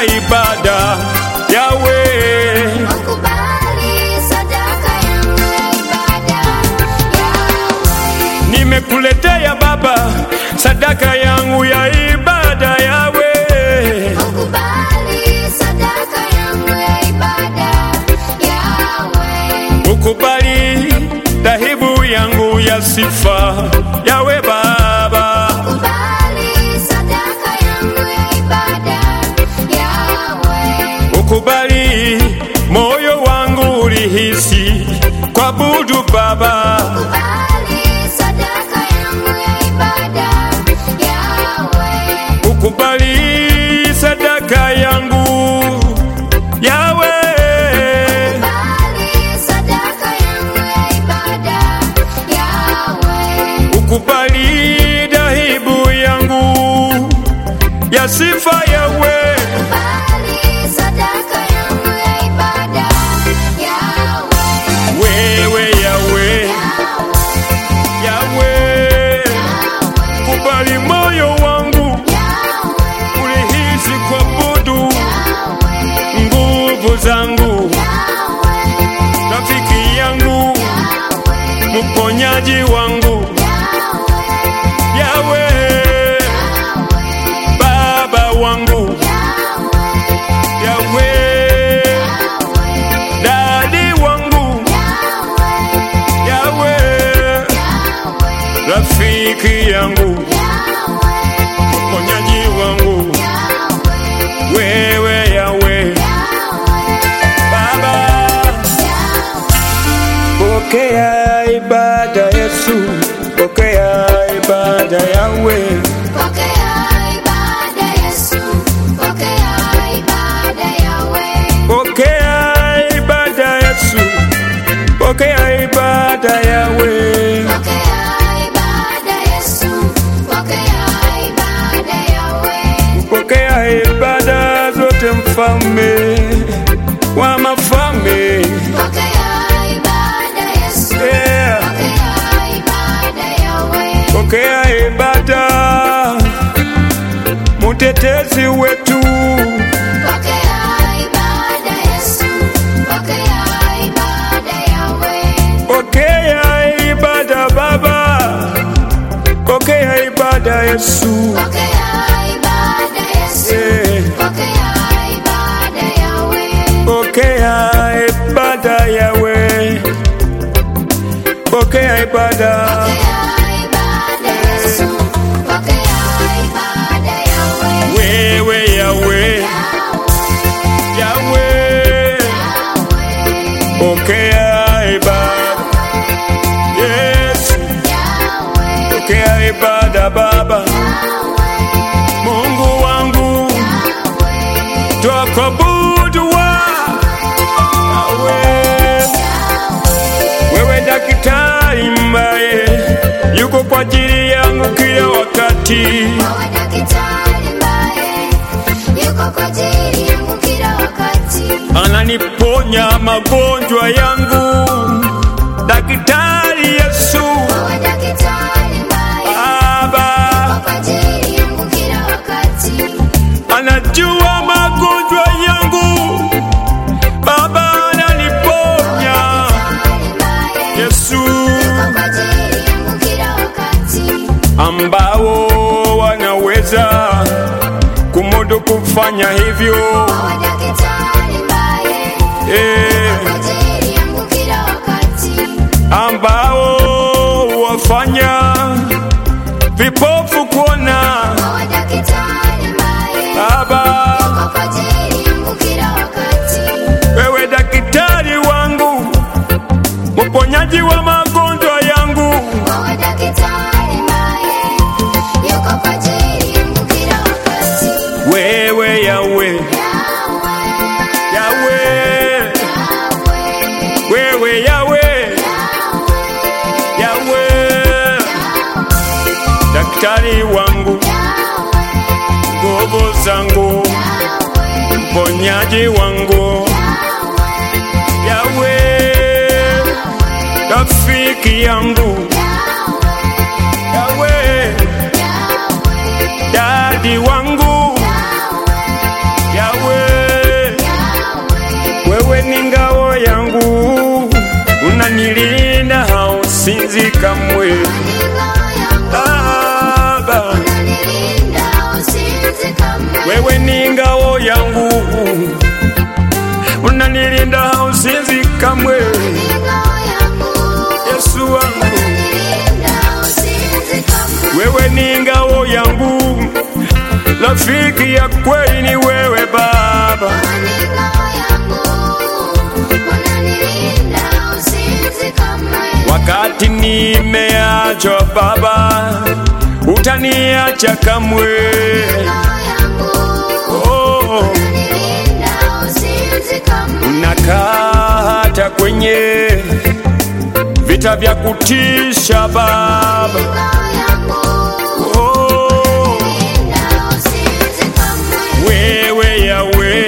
ya ibada yawe Ukubali sadaka yangu ya ibada Yahweh. nimekuletea Baba sadaka yangu ya ibada yawe Ukubali sadaka yangu ya ibada Yahweh. ukubali dhahibu yangu ya sifa yawe Baba Ukubali sadaka yangu ya ibada Yahweh. ukubali moyo wangu ulihisi kuabudu Baba Ukubali sadaka yangu ya ibada Yahweh. ukubali sadaka yangu yawe Ukubali sadaka yangu ya ibada Yahweh. ukubali dhahibu yangu ya sifa yawe Ukubali sadaka yangu ya ibada Yahweh. wewe yawe yawe kubali moyo wangu ulihisi kuabudu nguvu zangu rafiki yangu mponyaji wangu yawe baba wangu yawe dadi wangu yawe rafiki yangu mponyaji wangu wewe yawe baba pokea ibada yesu pokea ibada yawe Pokea ibada Yesu, pokea ibada Yahweh. pokea ibada yesu pokea ibada yawe Pokea ibada Yesu, pokea ibada Yahweh. pokea ibada zote mfalme wa mafalme Pokea ibada Yesu, yeah. pokea ibada Yahweh. pokea ibada mutetezi wetu Pokea ibada Yesu, pokea ibada Yahweh. pokea ibada baba pokea ibada yesu Pokea ibada Yesu, Yeah. pokea ibada Yahweh. pokea ibada yawe pokea ibada wewe yawe yawe pokea ibada yesu pokea ibada baba mungu wangu twakuabudu wa yawe wewe daktari mbaye yuko kwa ajili yangu kila wakati ananiponya magonjwa yangu daktari yesu baba anajua magonjwa yangu baba ananiponya yesu ambao wanaweza kumudu kufanya hivyo eh, ambao wafanya vipofu kuona baba wewe daktari wangu mponyaji wa magonjwa yangu wewe yawe yawe wewe yawe yawe daktari wangu nguvu zangu mponyaji wangu yawe rafiki yangu yawe dadi wangu yawe wewe ni ngao yangu, unanilinda usinzi kamwe, Yesu wangu, wewe ni ngao yangu, rafiki ya kweli ni wewe Baba, wakati nimeachwa Baba, utaniacha kamwe. Oh, unakaa hata kwenye vita vya kutisha Baba. Oh, wewe Yawe,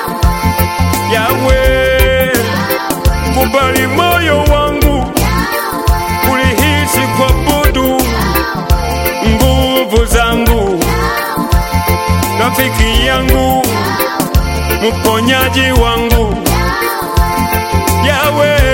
Yawe, kubali moyo wangu ulihisi kuabudu nguvu zangu, rafiki yangu, mponyaji wangu Yawe,